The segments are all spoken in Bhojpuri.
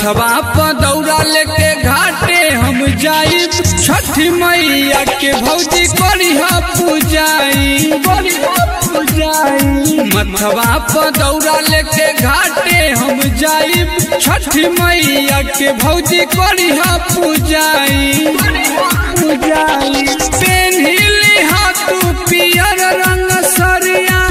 मथवा पर दौड़ा लेके घाटे हम जाइब छठी मैया के भौजी करिहा पूजाई करिहा पूजाई मथवा पर दौड़ा लेके घाटे हम जाइब छठी मैया के भौजी करिहा पूजाई पूजाई पेन्हिली हाथू पियर रंग सरिया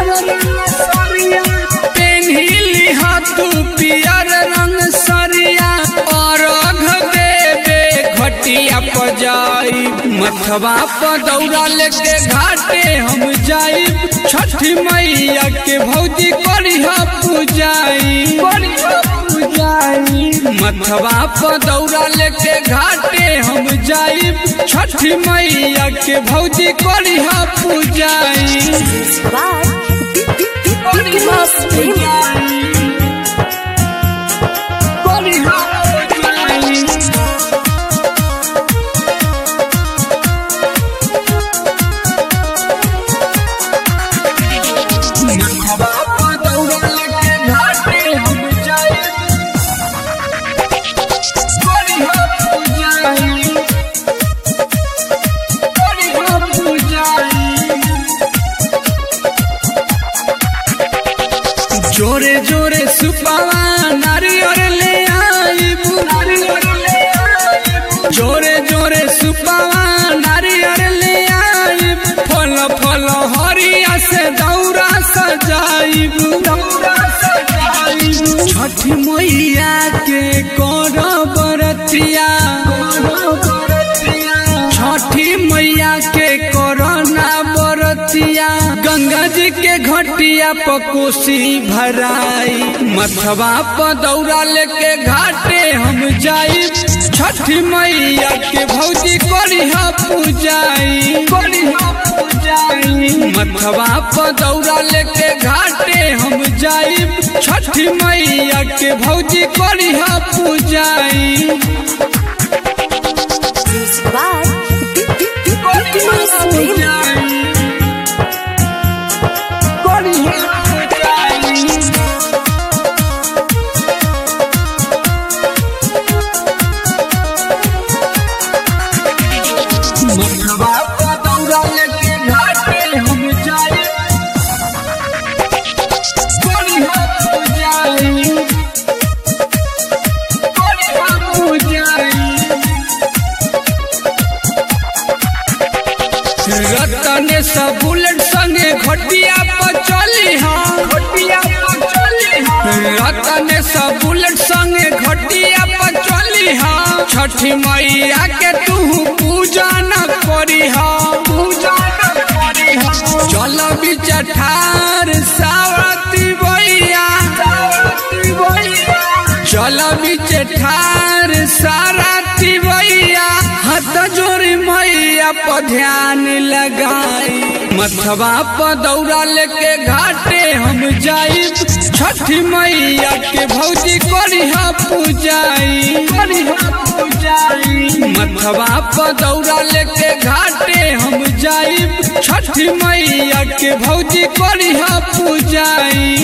पेन्हिली हाथू पियर रंग सरिया अर्घ देवे घटिया पजाई मथवा पर दौड़ा लेके घाटे हम जाइब छठी मैया के भौजी करिहा पूजाई पूजाई मथवा पर दौड़ा लेके घाटे हम जाइब छठी मैया के भौजी करिहा पूजाई by Bimas Premium. जोरे जोरे सुपावा नारियर ले आइब जोरे जोरे सुपावा नारियर ले आइब फल फल हरिया से दौरा सजाइब दौरा सजाइब छठी मैया के कर बरतिया छठी मैया के कोरोना बरतिया गंगा जी के घटिया पकोसी भराई मथवा पर दौड़ा लेके घाटे हम जाई छठी मैया के भौजी करिहा पूजाई करिहा पूजाई मथवा पर दौड़ा लेके घाटे हम जाई छठी मैया के भौजी करिहा पूजाई Music by Bimas Premium. रतन सब बुलेट संगे घटिया पर चली हाँ घटिया पर चली रतन सब बुलेट संगे घटिया पर चली हाँ छठी मैया के तू पूजा न करी हाँ पूजा न करी हाँ चल बिच ठार सावती भैया सावती भैया चल बिच ठार सारथी भैया हाथ जोड़ी मैया पर ध्यान लगाई मथवा पर दौड़ा लेके घाटे हम जाई छठी मैया के भौजी करिहा पूजाई करिहा पूजाई मथवा पर दौड़ा लेके घाटे हम जाई छठी मैया के भौजी करिहा पूजाई